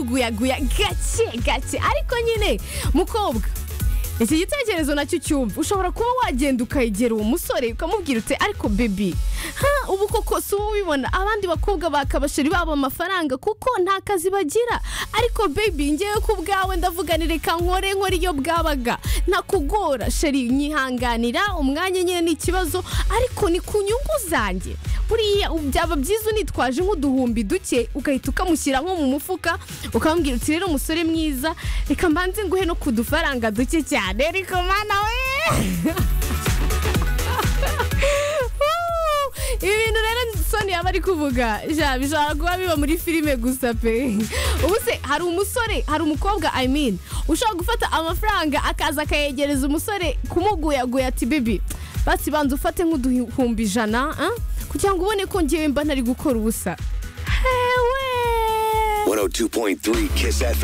guyaguya gake gake ariko nyine mukobwa iki gitekerezo nacyo cyumva ushobora kuba wagenda ukegera uwo musore ukamubwira uti ariko bebi ubu koko si uba ubibona abandi bakobwa bakabashiri babo amafaranga kuko nta kazi bagira ariko bebi ngewe ku bwawe ndavuganire reka nkore nkore iyo bwabaga ntakugora sheri nyihanganira umwanya nyine ni ikibazo ariko ni ku nyungu zanjye buriya byaba byiza unitwaje nk'uduhumbi duke ugahita ukamushyira nko mu mufuka ukamubwira uti rero umusore mwiza reka mbanze nguhe no ku dufaranga duke cyane ariko mana we ibintu rero soni yaba ari kuvuga ja bishobora kuba biba muri filime gusa pe ubu se hari umusore hari umukobwa i mean ushobora gufata amafaranga akaza akayegereza umusore kumuguyaguya ati bibi bati banza ufate nk'uduhumbi ijana ah? kugira ngo ubone ko ngewe mba ntari gukora ubusa hewe 102.3 Kiss FM.